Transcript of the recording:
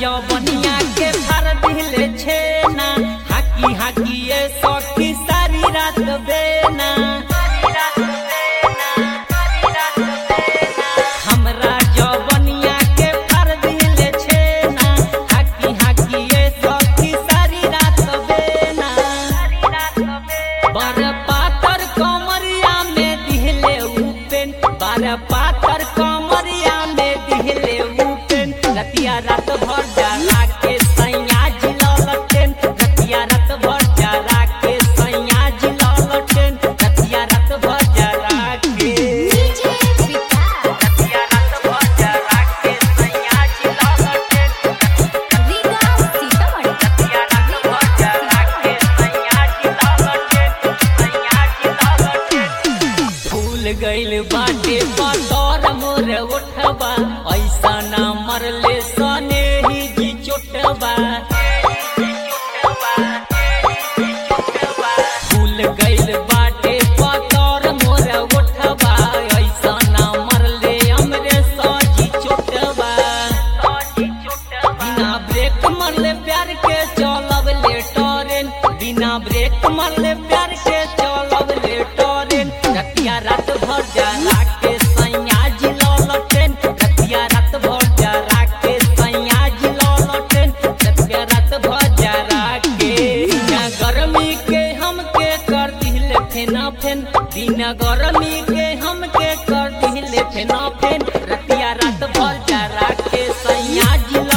जवनिया के भर दिले छेना हाकी हाकी ये सखी सारी रात बेना हमरा जवनिया के भर दिले छेना हाकी हाकी ये सखी सारी रात बेना बार पातर कमरिया में दिहले उपेन बार पातर कमरिया में दिहले उपेन रतिया रात भर जला के सैया जिललटेन रतिया रात भर जला के सैया जिललटेन रतिया रात भर जला के डीजे विकास रतिया रात भर जला के सैया जिललटेन रीगा सीतामढ़ी रतिया रात भर जला के सैया जिललटेन सैया जिललटेन फूल गइल बाटे बतौर मोर उठबा ऐसा ना मरले सने ही जी चोटबा फूल गइल बाटे बतौर मोर उठबा ऐसा ना मरले हमरे सजी चोटबा बिना ब्रेक मरले प्यार के चलब ले टरेन बिना ब्रेक मरले प्यार के चलब ले टरेन रतिया रात भर जला के सैया जिललटेन रतिया रात भर जला के सैया जिललटेन रतिया रात भर जला के बिना गर्मी के हमके कर दिले फेना फेन बिना गर्मी के हमके कर दिले फेना फेन रतिया रात भर जला के सैया जिल